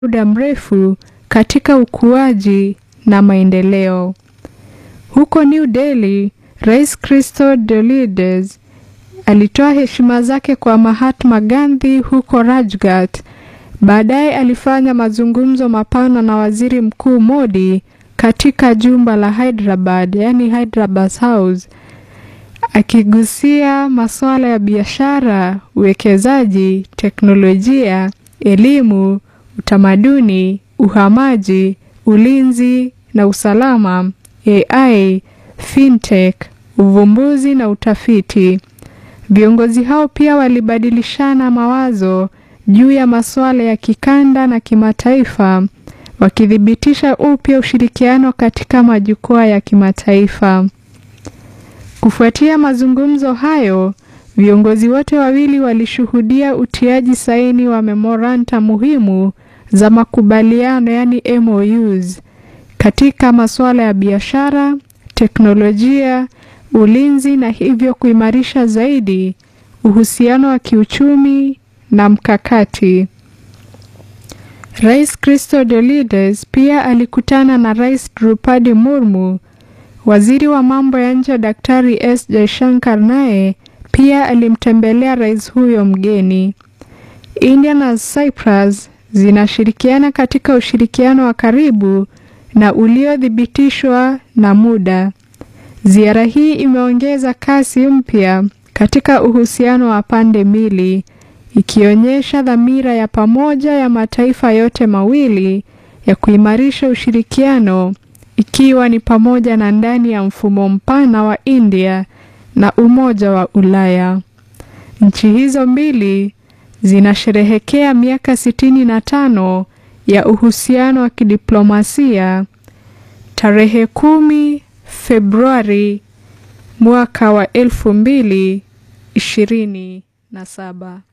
muda mrefu katika ukuaji na maendeleo. Huko New Delhi, Rais Christodoulides alitoa heshima zake kwa Mahatma Gandhi huko Rajghat. Baadaye alifanya mazungumzo mapana na Waziri Mkuu Modi katika jumba la Hyderabad, yani Hyderabad House, akigusia masuala ya biashara, uwekezaji, teknolojia, elimu, utamaduni, uhamaji, ulinzi na usalama, AI, fintech, uvumbuzi na utafiti. Viongozi hao pia walibadilishana mawazo juu ya masuala ya kikanda na kimataifa, wakithibitisha upya ushirikiano katika majukwaa ya kimataifa. Kufuatia mazungumzo hayo, viongozi wote wawili walishuhudia utiaji saini wa memoranda muhimu za makubaliano yani MOUs katika masuala ya biashara, teknolojia, ulinzi na hivyo kuimarisha zaidi uhusiano wa kiuchumi na mkakati. Rais Christodoulides pia alikutana na Rais Drupadi Murmu. Waziri wa mambo ya nje Daktari S Jaishankar naye pia alimtembelea rais huyo mgeni. India na Cyprus zinashirikiana katika ushirikiano wa karibu na uliothibitishwa na muda. Ziara hii imeongeza kasi mpya katika uhusiano wa pande mbili, ikionyesha dhamira ya pamoja ya mataifa yote mawili ya kuimarisha ushirikiano, ikiwa ni pamoja na ndani ya mfumo mpana wa India na Umoja wa Ulaya. Nchi hizo mbili zinasherehekea miaka sitini na tano ya uhusiano wa kidiplomasia tarehe kumi Februari mwaka wa elfu mbili ishirini na saba.